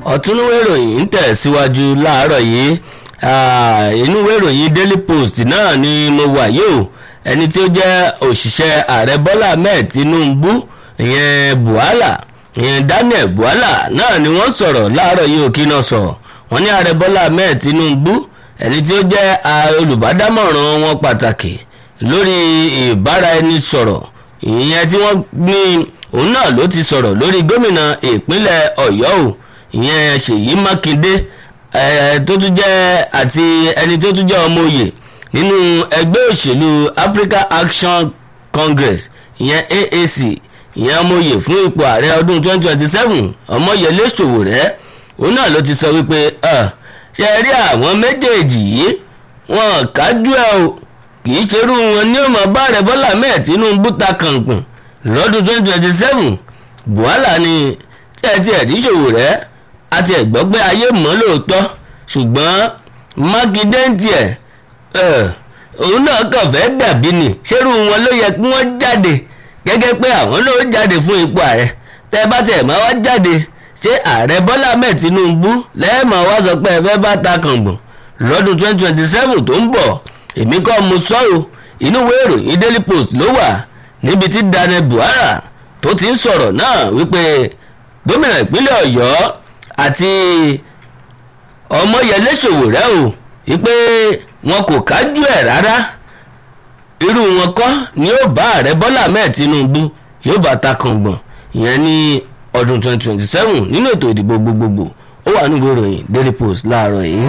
ọ̀túnúwé ìròyìn ń tẹ̀síwájú láàárọ̀ yìí inúwé ìròyìn daily post náà ni mo wà yìí o ẹni tí ó jẹ́ òṣìṣẹ́ ààrẹ bọ́lá ahmed tinubu ìyẹn buhala ìyẹn daniel buhala náà ni wọ́n sọ̀rọ̀ láàárọ̀ yìí òkè náà sọ̀rọ̀ wọ́n ní ààrẹ bọ́lá ahmed tinubu ẹni tí ó jẹ́ olùbádámọ̀ràn wọn pàtàkì lórí ìbáraẹnisọ̀rọ̀ ìyẹn tí wọ́n ní òun náà ló ti sọ̀rọ̀ lórí gómìnà ìpínlẹ̀ ọ̀yọ́ o ìyẹn ṣèyí mákindé tó tún jẹ́ àti ẹni tó tún jẹ́ ọmọ òye nínú ẹgbẹ́ òṣèlú africa action congress ìyẹn aac ìyẹn ọmọ òye fún ipò ààrẹ ọdún 2027 ọmọyẹlé ṣòwòrẹ́ òun náà ló ti sọ wípé ṣe rí àwọn méjèèjì yìí wọn kájú ẹ o kì í ṣerú wọn ní ọmọ bá rẹ bọ́lá mẹ́ẹ̀ tinubu ta kàǹkùn lọ́dún 2027 buhala ni tí ẹ ti ẹ̀rí ṣòwòrẹ́ àti ẹ̀gbọ́n pé ayé mọ́ lóòótọ́ ṣùgbọ́n mákindé ń tiẹ̀ òun náà kàn fẹ́ dàbí ni ṣerú wọn ló yẹ kí wọ́n jáde gẹ́gẹ́ pé àwọn ló jáde fún ipò ààrẹ tẹ́ bá tẹ̀ máa wá jáde ṣé ààrẹ bọ́lá ahmed tinubu lẹ́ẹ̀mọ̀ wá sọ pé ẹ fẹ́ bá ta kàngbọ̀n lọ́dún 2027 tó ń bọ̀ èmi kọ́ mo sọ̀rọ̀ inú ìwé ìròyìn daily post ló wà níbi tí daniel buhari tó ti ń sọ̀rọ̀ náà wípé gómìnà ìpínlẹ̀ ọ̀yọ́ àti ọmọyẹlé ṣòwòrẹ́ o wípé wọn kò kájú ẹ̀ rárá irú wọn kọ́ ni ó bá ààrẹ bọ́lá ahmed tinubu yóò bá ta kàngbọ̀n ìyẹn ní ọdún 2027 nínú ètò ìdìbò gbogbogbò ó wà nígbò ìròyìn daily post láàárọ̀ yìí.